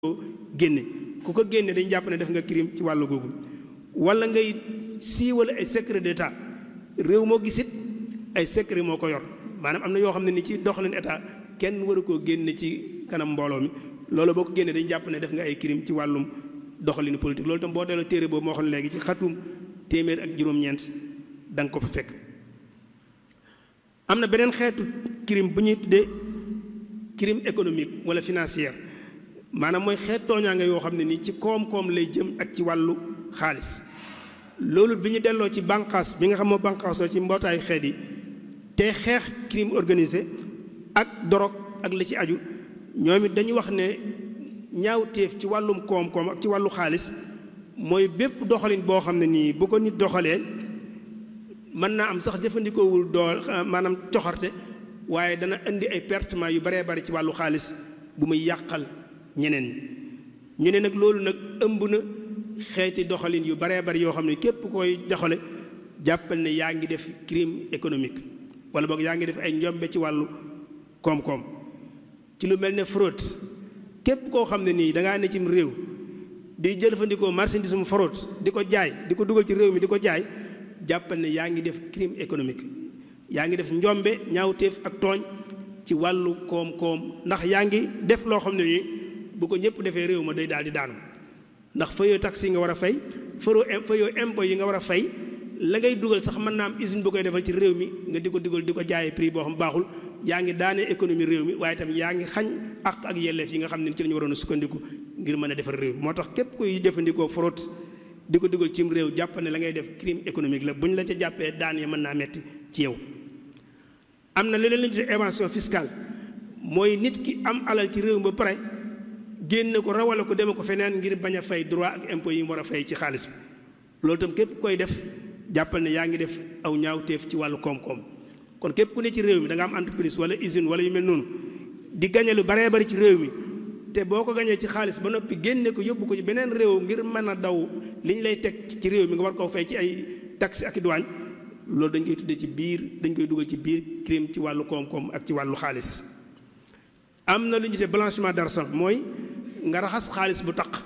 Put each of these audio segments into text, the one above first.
génne ku ko génne dañu jàpp ne def nga crime ci wàllu googu wala ngay siiwal ay secret d'état réew moo gisit ay secret moo ko yor maanaam am na yoo xam ne ni ci doxalin état kenn waru koo génne ci kanam mbooloo mi loolu boo ko génnee dañu jàpp ne def nga ay crime ci wàllum doxalinu politique loolu tam boo delloo téere boobu moo xam ne léegi ci xatum téeméer ak juróom-ñeent da nga ko fa fekk am na beneen xeetu crime bu ñuy tuddee crime économique wala financière maanaam mooy xeet tooñaange yoo xam ne nii ci koom-koom lay jëm ak ci wàllu xaalis loolu bi ñu delloo ci bànqaas bi nga xam moo bànqaasoo ci mbootaayu xeet yi te xeex crime organisé ak dorog ak la ci aju ñoom it dañu wax ne ñaawteef ci wàllum koom-koom ak ci wàllu xaalis mooy bépp doxalin boo xam ne nii bu ko nit doxalee mën naa am sax jëfandikoowul doo maanaam coxarte waaye dana indi ay pertement yu baree bari ci wàllu xaalis bu muy yàqal ñeneen ñi ñu ne nag loolu nag ëmb na xeeti doxalin yu baree bari yoo xam ne képp koy doxale jàppal ne yaa ngi def crime économique wala boog yaa ngi def ay njombe ci wàllu koom-koom ci lu mel ne fraude képp koo xam ne nii da ngaa ne cim réew di jëfandikoo marchandise mu fraude di ko jaay di ko dugal ci réew mi di ko jaay jàppal ne yaa ngi def crime économique yaa ngi def njombe ñaawteef ak tooñ ci wàllu koom-koom ndax yaa ngi def loo xam ne nii bu ko ñëpp defee réew ma day daal di daanu ndax fayoo taxe yi nga war a fay faroo fayoo impôt yi nga war a fay la ngay dugal sax mën naa am usine bu koy defal ci réew mi nga di ko dugal di ko jaayee prix boo xam baaxul yaa ngi daanee économie réew mi waaye itam yaa ngi xañ ak ak yelleef yi nga xam ne ci la ñu waroon a sukkandiku ngir mën a defar réew mi moo tax képp kuy jëfandikoo fraude di ko dugal cim réew jàpp ne la ngay def crime économique la bu ñu la ca jàppee daan ya mën naa metti ci yow am na leneen la ñu tuddee évasion fiscale mooy nit ki am alal ci réew mi ba pare génne ko rawale ko deme ko feneen ngir bañ a fay droit ak impôt yi mu war a fay ci xaalis bi loolu itam képp koy def jàppal ne yaa ngi def aw ñaawteef ci wàllu koom-koom kon képp ku ne ci réew mi da nga am entreprise wala usine wala yu mel noonu di gañe lu baree bari ci réew mi te boo ko gañee ci xaalis ba noppi génne ko yóbbu ko ci beneen réew ngir mën a daw li ñu lay teg ci réew mi nga war koo fay ci ay taxes ak douane loolu dañ koy tuddee ci biir dañ koy dugal ci biir crime ci wàllu koom-koom ak ci wàllu xaalis am na lu ñu tuddee blanchiment d'argent mooy nga raxas xaalis bu taq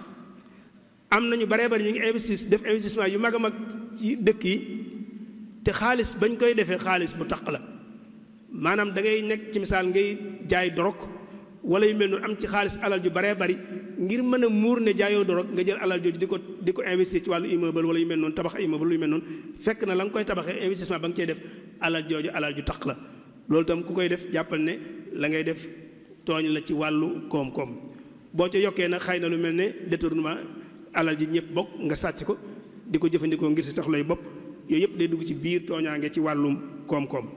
am na ñu baree bari ñu ngi investir def investissement yu mag a mag ci dëkk yi te xaalis bañ koy defee xaalis bu taq la maanaam da ngay nekk ci misaal ngay jaay dorog wala yu mel noonu am ci xaalis alal ju baree bari ngir mën a muur ne jaayoo dorog nga jël alal jooju di ko di ko investir ci wàllu immeuble wala yu mel noonu tabax immeuble yu mel noonu fekk na la nga koy tabaxee investissement ba nga cey def alal jooju alal ju taq la loolu tam ku koy def jàppal ne la ngay def tooñ la ci wàllu koom-koom boo ca yokkee nag xëy na lu mel ne détournement alal ji ñëpp bokk nga sàcc ko di ko jëfandikoo ngir si tax lay bopp yooyu yëpp day dugg ci biir tooñaange ci wàllum koom-koom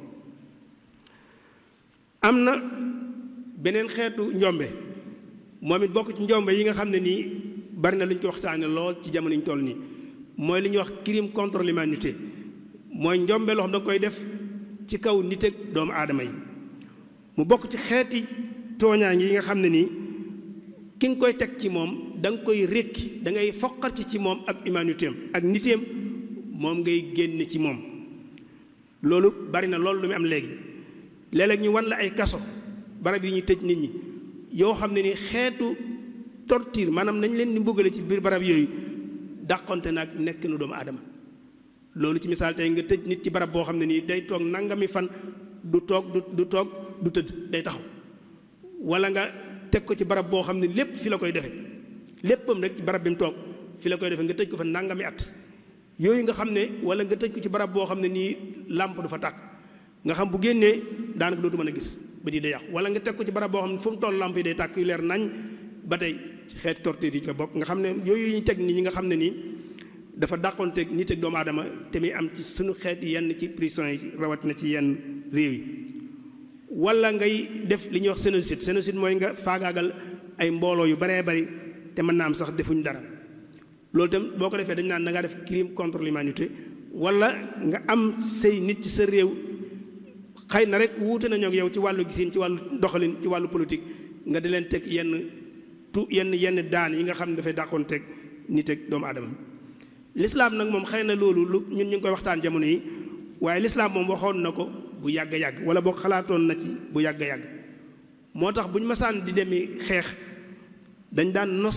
am na beneen xeetu njombe moom it bokk ci njombe yi nga xam ne nii bari na lu ñu ko waxtaane lool ci jamono ñu toll nii mooy li ñuy wax crime contre l'humanité mooy njombe loo xam da nga koy def ci kaw nit ak doomu aadama yi mu bokk ci xeeti tooñaange yi nga xam ne nii ki nga koy teg ci moom da nga koy rékki da ngay foqati ci moom ak humanité am ak nitéem moom ngay génn ci moom loolu bari na loolu lu mu am léegi léeg-léeg ñu wan la ay kaso barab yi ñuy tëj nit ñi yoo xam ne ni xeetu torture maanaam nañ leen di mbugale ci biir barab yooyu dàqonte nag nekk nu doomu aadama loolu ci misaal tey nga tëj nit ci barab boo xam ne nii day toog nangami fan du toog du du toog du tëdd day taxaw wala nga teg ko ci barab boo xam ne lépp fi la koy defee léppam rek ci barab bi mu toog fi la koy defee nga tëj ko fa nangami at yooyu nga xam ne wala nga tëj ko ci barab boo xam ne nii làmp du fa tàkk nga xam bu génnee daanaka dootu mën a gis ba di day yàqu wala nga teg ko ci barab boo xam ne fu mu toll làmp yi day tàkk yu leer nañ ba tey ci xeeti torture yi ci la bokk nga xam ne yooyu ñu teg nii ñi nga xam ne nii dafa dàqonteeg nit ak doomu aadama te muy am ci suñu xeet yenn ci prison yi rawatina ci yenn réew yi wala ngay def li ñuy wax génocide génocide mooy nga faagaagal ay mbooloo yu baree bari te mën naa am sax defuñ dara loolu itam boo ko defee dañ naan da ngaa def crime contre l'humanité wala nga am say nit ci sa réew xëy na rek wuute nañoo ak yow ci wàllu gisin ci wàllu doxalin ci wàllu politique nga di leen teg yenn tu yenn yenn daan yi nga xam ne dafay dàqoon teg nit ak doomu aadama l'islam nag moom xëy na loolu lu ñun ñu ngi koy waxtaan jamono yi waaye l'islam moom waxoon na ko bu yàgg yàgg wala boo xalaatoon na ci bu yàgg yàgg moo tax bu ñu masaan di demi xeex dañ daan nos